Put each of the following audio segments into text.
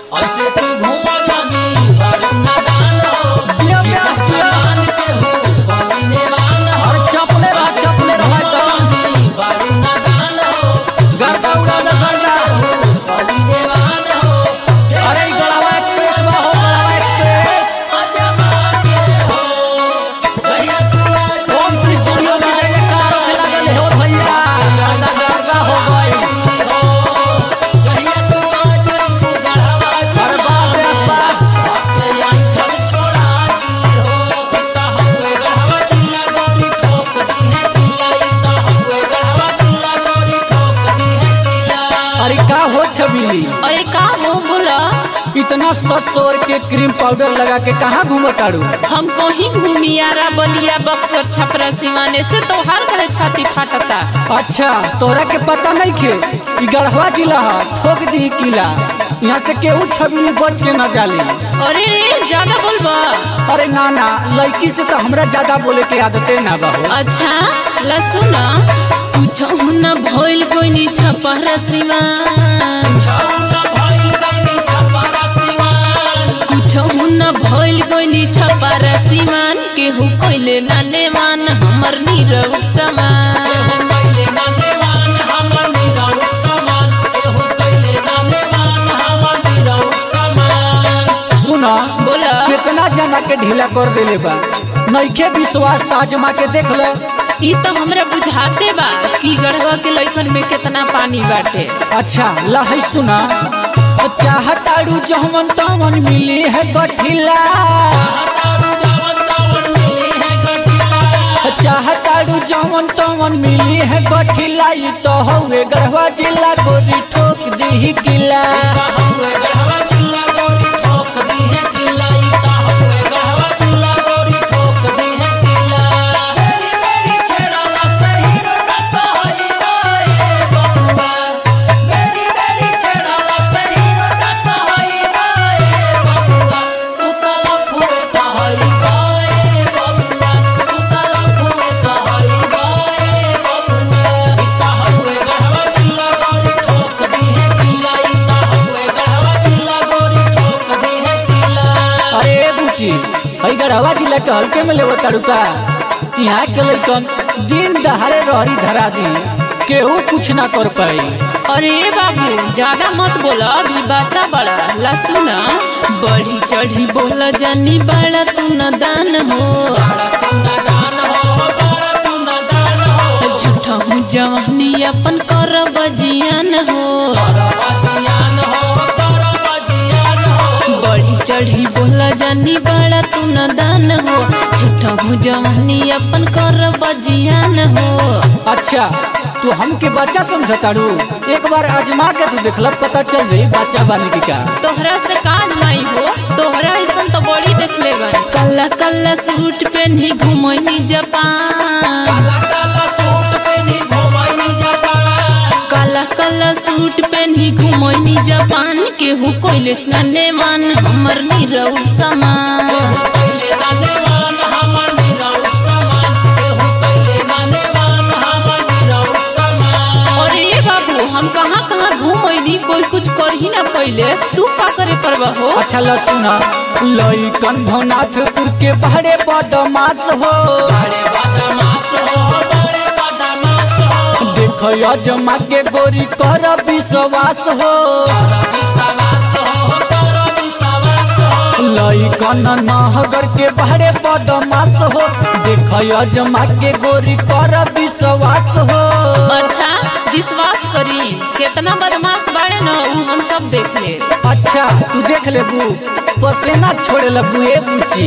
ऐसे तू घूम जानी बारूना दान हो जिया प्यार जिया जान के हो बने वान हो और चपले रह चपले रह एकदम जानी बारूना दान हो गर्दा उड़ा दे गर्दा बने वान हो अरे ई गड़ावा एक्सप्रेस में हो गड़ावा एक्सप्रेस अजमा के हो कहिया तू आज ओम श्री स्टूडियो में जय जयकार होने लगल हो भैया गर्दा गर्दा हो गई कहिया तू आज तू गढ़वा अरे बाप रे बाप के आई फल छोड़ा दी हो पिता हुए गढ़वा जिला गोरी ठोक दी है किला इता हुए गढ़वा जिला गोरी ठोक दी है किला अरे का हो छबीली अरे का मुंह बोला इतना सत सौर के क्रीम पाउडर लगा के कहाँ घूमो ताड़ू हमको ही घूमियारा बलिया बक्सर छपरा सिवाने से तो हर घरे छाती फाटता अच्छा तोरा के पता नहीं खे ई गढ़वा जिला है ठोक दी किला यहाँ से केहू छबीली बच के न जाली अरे रे ज्यादा बोलबा अरे ना ना लड़की से तो हमरा ज्यादा बोले के आदते ना बहू अच्छा लसुन कुछ न भइल कोई छपरा सिवान छौना भइल गइनी छपरा सिवान कुछ न भइल कोई छपरा सिवान केहू कोइले नाने मान हमर नीरव समान एहू कइले नानेवान हमर निरौ समान एहू कइले नानेवान हमर निरौ समान सुना बोला कितना जना के ढीला कर देले बा नइखे विश्वास ताजमा के देख लो ई तो हमरा बुझाते बा कि गढ़वा के लइकन में कितना पानी बाटे अच्छा लहै सुना चाहताड़ू जहमन तमन मिली है गठिला तारू जावन तावन मिली है गठिला चाहताड़ू जहमन तमन मिली है गठिला ई तो हवे गढ़वा जिला गोरी ठोक दी किला हुए गढ़वा जिला गोरी ठोक दी है किला इता हुए गढ़वा जिला गोरी ठोक दी है किला तेरी तेरी छेड़ाला सही रत होई बाए बबुआ तेरी तेरी छेड़ाला सही रत होई बाए बबुआ तू तला फुए कहई बाए बबुआ तू तला फुए कहई बाए बबुआ इता हुए गढ़वा जिला गोरी ठोक दी है किला इता हुए गढ़वा जिला गोरी ठोक दी है किला अरे बुची हई गढ़वा जिला के हल्के में लेवो ताड़ू का यहाँ के लइकन दिन दहाड़े रहरी धरा दी केहू कुछ ना कर पाई अरे बाबू ज्यादा मत बोला अभी बाता बड़ा लसुन बढ़ी चढ़ी बोला जानी बड़ा तू न दान हो बड़ा तू नादान हो बड़ा तू नादान हो झूठा हूँ जवानी अपन कर बजियान हो करबजियान हो करबजियान हो बढ़ी चढ़ी बोला जानी बड़ा तू न दान हो झूठा हूँ जवानी अपन कर बजियान हो अच्छा तू हमके बच्चा समझताड़ू एक बार आजमा के तू देखल पता चल जाई बच्चा बालिकी का तोहरा से काज माई हो तोहरा ऐसा तो बड़ी देख ले गई कल्ला कल्ला सूट पहनी घुमनी जापान काला काला सूट पहनी घुमाई जापान काला काला सूट पहनी घुमनी जापान केहू कोइले स्नाने मान हमर नीरव समान पहले नानेवान हमर निरौ समान केहू पहले नानेवान हमर निरौ समान और ये बाबू हम कहाँ कहाँ घूमनी कोई कुछ कर ही ना पहले तू का करे परवा हो अच्छा ल सुना लइकन भवनाथपुर के बहरे बदमाश हो बड़े बदमाश हो बड़े बदमाश हो देख अजमा के गोरी कर विश्वास हो कर विश्वास हो कर विश्वास हो लइकन नहगर के बहरे बदमाश हो देख अजमा के गोरी कर विश्वास हो अच्छा विश्वास करी कितना बदमाश बाड़े न ऊ हम सब देख ले अच्छा तू देख लेबू पसेना छोड़े लगू ए बुची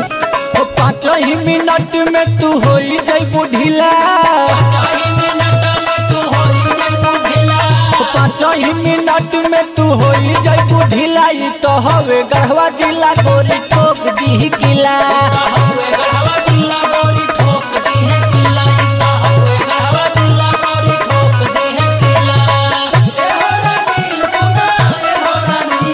ओ पाँच ही मिनट में तू हो जैबू ढीला चाही मिनट में तू होई जइबू ढिला ओ पाँच ही मिनट में तू हो जैबू ढीला ई तो हवे गढ़वा जिला गोरी ठोक दी किला हुए गढ़वा जिला गोरी ठोक दी है किला इता हुए गढ़वा जिला गोरी ठोक दी है किला ए हो रानी सुना ए हो रानी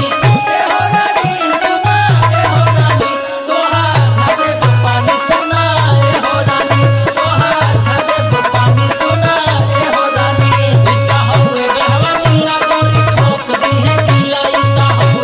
ए हो रानी सुना ए हो रानी तोहार घरे तो पानी सुना ए हो रानी तोहार घरे तो पानी सुना ए हो रानी इता हुए गढ़वा जिला गोरी ठोक दी है किला इता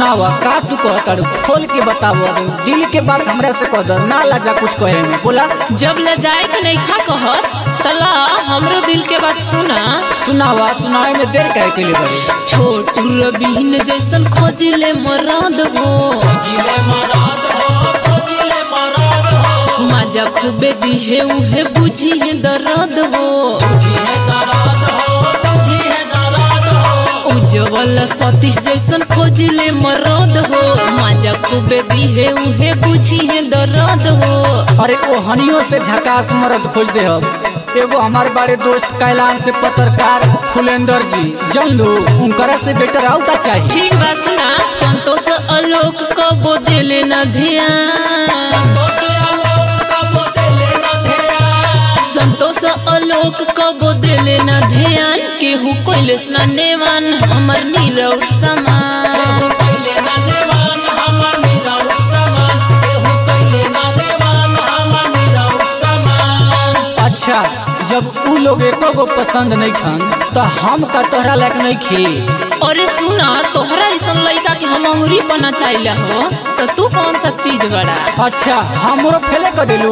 सुनावा का तू कह तारू खोल के बतावो दिल के बात हमरा से कह दो ना लाजा कुछ कहे में बोला जब ले जाए के नईखा कहत तला हमरो दिल के बात सुना सुनावा सुनावे में देर काहे के लिए बड़ी छोटू रबीन जैसन खोजिले मराद हो जिले मराद हो जिले मराद हो मजा खूबे दिहे उहे बुझी है दर्द हो तुझी है दराद हो तुझी है दराद हो उज्जवल सतीश जैसन खोजिले मराद हो मजा खूबे दिहे उहे बुझी है दर्द हो अरे ओ हनियों से झकास मरद खोज दे हम एगो हमारे बारे दोस्त कैलाश से पत्रकार फुलेंदर जी जन लो उनकरा से बेटर आउ का चाहिए ठीक बा सुना संतोष आलोक कबो दिले न ध्यान संतोष आलोक का बोते लेना ध्यान संतोष आलोक कबो दिले न ध्यान केहू कोइले स्नानेवान हमर नीरव समान केहू कैले ना देवान हमर निराउ समान केहू कैले ना देवान हमर निराउ समान अच्छा जब उ लोग एको गो पसंद नहीं खान तो हम का तोहरा लायक नहीं खी अरे सुना तोहरा ऐसन लड़का के हम अंगुरी बना चाहिए हो तो तू कौन सा चीज बड़ा अच्छा हमरो फेले कर दिलू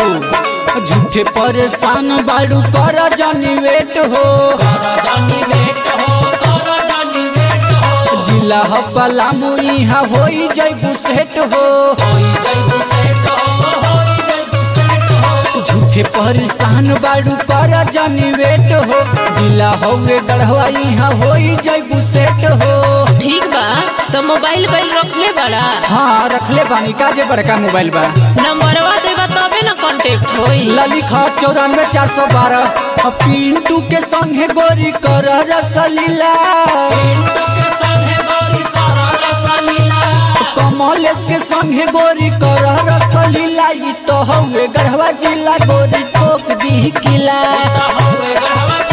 झूठे परेशान बाड़ू कर जानी वेट हो कर जानी वेट हो कर जानी वेट हो जिला ह पलामू इहा होई जैबू सेट हो होई जैबू सेट हो होई जैबू सेट हो झूठे परेशान बाड़ू कर जानी वेट हो जिला हवे गढ़वा इहा होई जैबू सेट हो ठीक बा तो मोबाइल बैल रख ले बड़ा हाँ रखले बानी काजे बड़का मोबाइल बा नंबरवा देबा तबे ना कांटेक्ट होई ललिखा चौरानवे चार सौ बारह पिंटू के संगे गोरी कर रसलीला पिंटू के संगे गौरी कर रसलीला कमलेश के संगे गोरी कर रसलीला ई तो हवे गढ़वा जिला गोरी ठोक दी किला होवे गढ़वा